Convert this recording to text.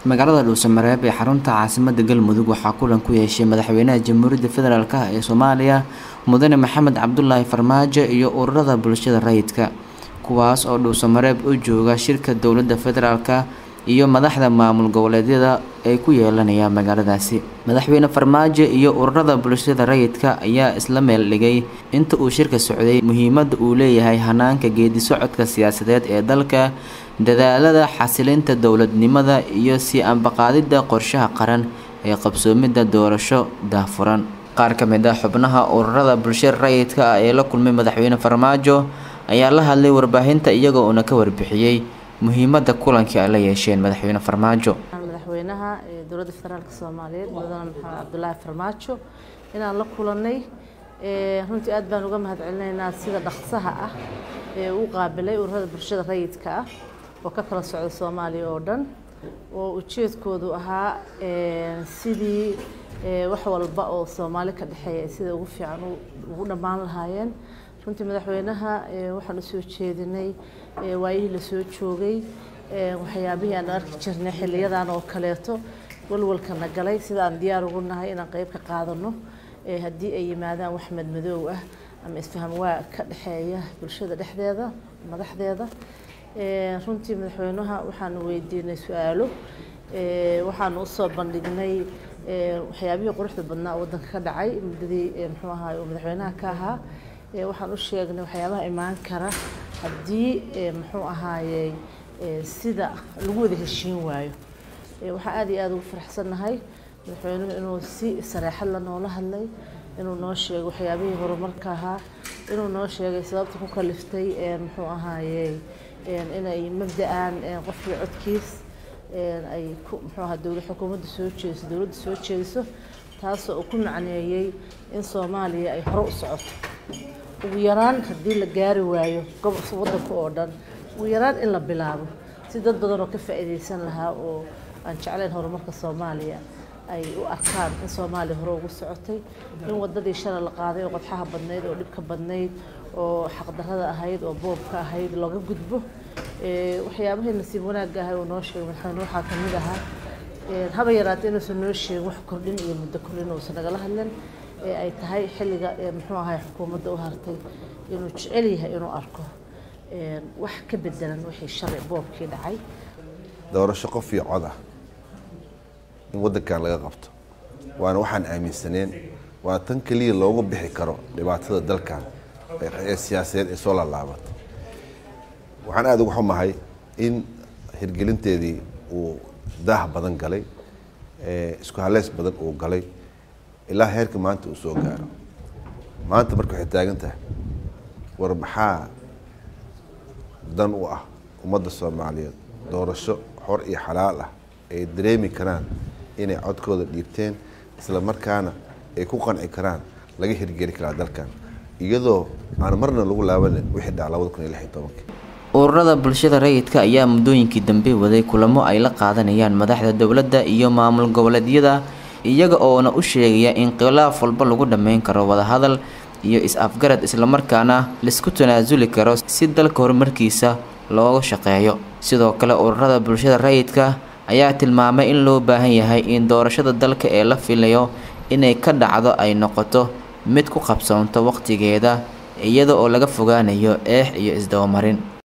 magaalada dhuusamareeb ee xarunta caasimada galmudug waxaa kulan ku yeeshay madaxweynaha jamhuuriyadda federaalk ee soomaaliya mudane maxamed cabdulaahi farmaajo iyo ururada bulshada rayidka kuwaas oo dhuusamareeb u jooga shirka dowladda federaalk iyo madaxda maamul goboleedyada ay ku yeelanayaan magaaladaasi madaxweyne farmaajo iyo ururada bulshada rayidka ayaa isla meel dhigay inta uu shirka socday muhiimadda uu leeyahay hanaanka geedi socodka siyaasadeed ee dalka dadaalada xasilinta dowladnimada iyo sii ambaqaadidda qorshaha qaran ee qabsoomidda doorasho daahfuran qaar ka mid ah xubnaha ururada bulshada rayidka ah ee la kulmay madaxweyne farmaajo ayaa la hadlay warbaahinta iyagoo uuna ka warbixiyey muhiimadda kulankii ay la yeesheen madaxweyne farmaajo madaxweynaha dowladda federaalk soomaaliyeed mudane maxamed cabdulaahi farmaajo inaan la kulanay runtii aad baan uga mahadcelinaynaa sida dhaqsaha ah ee uu qaabilay ururada bulshada rayidka ah oo ka kala socda soomaaliya oo dhan oo ujeedkoodu ahaa sidii wax walba oo soomaali ka dhexeeya sida ugu fiican ugu dhammaan lahaayeen runtii madaxweynaha waxaan usoo jeedinay waayihii lasoo joogay waxyaabihii aan arki jirnay xiliyadan oo kaleeto walwalkana galay sida aan diyaar ugu nahay inaan qeyb ka qaadano haddii ay yimaadaan wax madmadoow ah ama isfaham waa ka dhexeeya bulshada dhexdeeda madaxdeeda runtii madaxweynaha waxaanu weydiinay su-aalo waxaanu usoo bandhignay waxyaabihii quruxda badnaa waddanka ka dhacay muddadii muxuu ahaay uu madaxweynaha ka ahaa waxaan u sheegnay waxyaabaha imaan kara haddii muxuu ahaayey sida lagu wada heshiin waayo waxaan aad iyo aada ugu faraxsannahay madaxweynuhu inuu si sareexad la noola hadlay inuu noo sheegay waxyaabihii horumarka ahaa inuu noo sheegay sababta ku kaliftay muxuu ahaayey inay mabda-aan qofkii codkiis ay ku muxuu ahaa dowlad xukuumadda soo jeediso dowladda soo jeediso taasoo uu ku macneeyey in soomaaliya ay hore u socoto ugu yaraan haddii la gaari waayo gobolka waddanka oo dhan ugu yaraan in la bilaabo si dad badan oo ka faa'iidaysan lahaa oo aan jeclayn horumarka soomaaliya ay u arkaan in soomaaliya hore ugu socotay in wadadii shalay la qaaday oo qodxaha badnayd oo dhibka badnayd oo xaqdarrada ahayd oo boobka ahayd looga gudbo waxyaabahii nasiib wanaagga ahay uu noo sheegay madaxweyne waxaa ka mid ahaa haba yaraatee inuusan noo sheegin wax kordhin iyo muddo kordhin uusan nagala hadlin ee ay tahay xilliga muxuu ahay xukuumadda u hartay inuu jecel yahay inuu arko wax ka bedelan wixii shalay boobkii dhacay doorasho qof iyo cod ah in waddankan laga qabto waana waxaan aaminsaneen waa tan keliya loogu bixi karo dhibaatada dalkan ee siyaasadeed ee soo laalaabatay waxaan aada uga xumahay in hirgelinteedii uu daah badan galay isku haleys badan uu galay ilaa heerka maanta uu soo gaaro maanta marka waxay taagan tahay war maxaa dan u ah ummadda soomaaliyeed doorasho xor iyo xalaal ah ay dareemi karaan inay codkooda dhiibteen isla markaana ay ku qanci karaan laga hirgeli karaa dalkan iyadoo aan marna lagu laabanin wixii dhaca labada kun iyo lix iyo tobankii ururada bulshada rayidka ayaa muddooyinkii dambe waday kulamo ay la qaadanayaan madaxda dowladda iyo maamul goboleedyada iyaga oona u sheegaya in khilaaf walba lagu dhammayn karo wadahadal iyo is-afgarad islamarkaana laisku tanaasuli karo si dalka horumarkiisa looga shaqeeyo sidoo kale ururada bulshada rayidka ayaa tilmaamay in loo baahan yahay in doorashada dalka ee la filayo inay ka dhacdo ay noqoto mid ku qabsoonto waqtigeeda iyada oo laga fogaanayo eex iyo isdabamarin